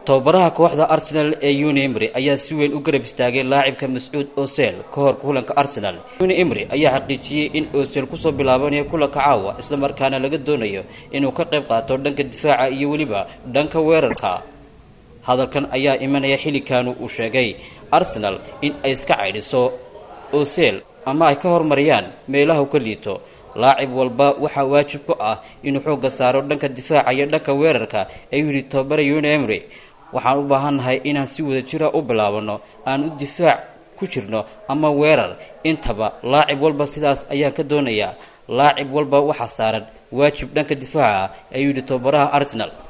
tababaraha kooxda arsenal ee uni emry ayaa si weyn u garab istaagay laacibka mascuud osel ka hor kulanka arsenal uni emry ayaa xaqiijiyey in osel kusoo bilaabanayo kulanka caawa islamarkaana laga doonayo inuu ka qayb qaato dhanka difaaca iyo weliba dhanka weerarka hadalkan ayaa imanaya xilikaanu uu sheegay arsenal in ay iska caydhiso osel ama ay ka hormariyaan meelaha u ka liito laacib walba waxaa waajib ku ah inuu xoogga saaro dhanka difaaca iyo dhanka weerarka ayuu yidhi tababara uni emry waxaan u baahannahay inaan si wada jira u bilaabano aan u difaac ku jirno ama weerar intaba laacib walba sidaas ayaan ka doonayaa laacib walba waxaa saaran waajib dhanka difaaca ayuu yidhi tababaraha arsenal